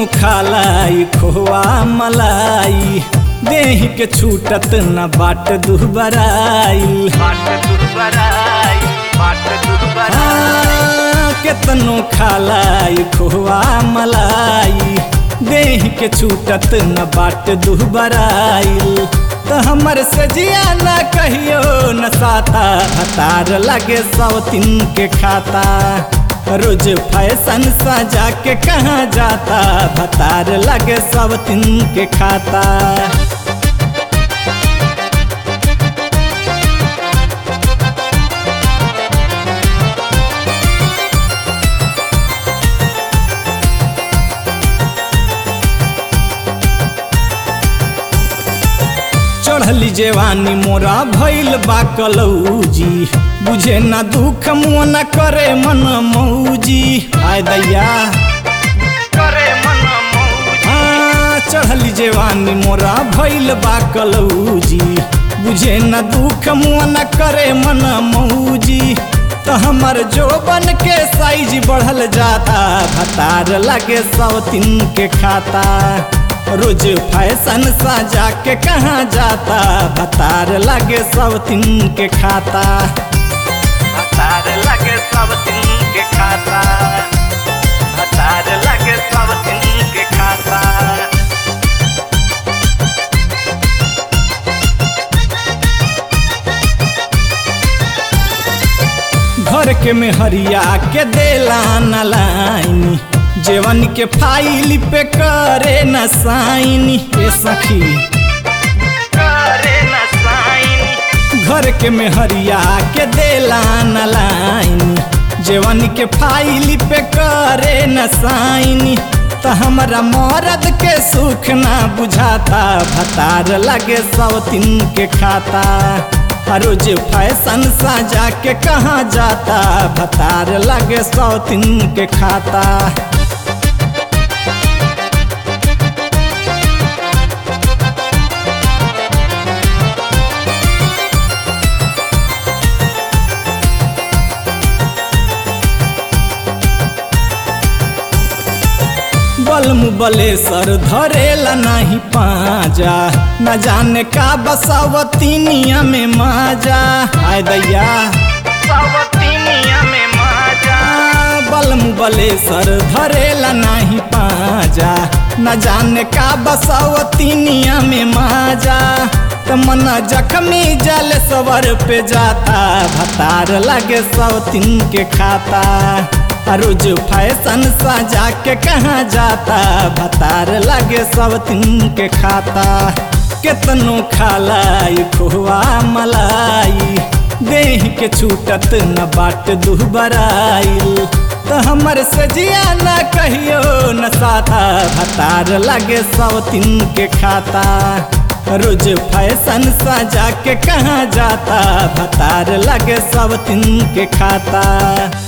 खालाई खोआ मलाई देह के छूटत न बाट दुबराइल बाट दुबराई बाट दुबराई केतनो खालाई खोआ मलाई देह के छूटत न बाट दुबराइल त हमर सजिया न कहियो न साता हतार लगे सौतिन के खाता रोज फैशन सजा के कहाँ जाता भतार लगे सौतिन के खाता चढ़ली जेवानी मोरा भइल बा कलौजी बुझे ना दुख मुँह न करे मन मौजी आय दैया करे मन मौज हाँ, चढ़ली जेवानी मोरा भइल बा कलौजी बुझे न दुख मुँह न करे मन मौजी त हमर जोबन के साइज बढ़ल जाता भतार लगे सौतिन के खाता रोज फैशन सजा के कहाँ जाता भतार लगे सौतिन के खाता हतार लगे सब दिन के खाता हतार लगे सब दिन के खाता घर के मेहरिया के देला न लाइनी जेवन के फाइल पे करे न साइनी ए सखी करे न साइन घर के मेहरिया के देला न लाइनी जेवन के फाइल पे करे न साइनी त हमरा मरद के सुख ना बुझाता भतार लगे सौतिन के खाता हर रोज फैशन सजा के कहाँ जाता भतार लगे सौतिन के खाता बलम बलेसर धरेला नहीं पाजा न जाने का बसावतीनिया में माजा आय दैया सावतिनिया में माजा बलम बलेसर धरेला नहीं पाजा न जाने का बसावतीनिया में माजा त मन जख्मी जल सवर पे जाता भतार लगे सौतिन के खाता आ रोज फैशन सजा के कहाँ जाता भतार लगे सौतिन के खाता केतनो खालाई खोआ मलाई देह के छूटत न बाट दुबराइल त हमर सजिया न कहियो न साता भतार लगे सौतिन के खाता रोज फैशन सजा के कहाँ जाता भतार लगे सौतिन के खाता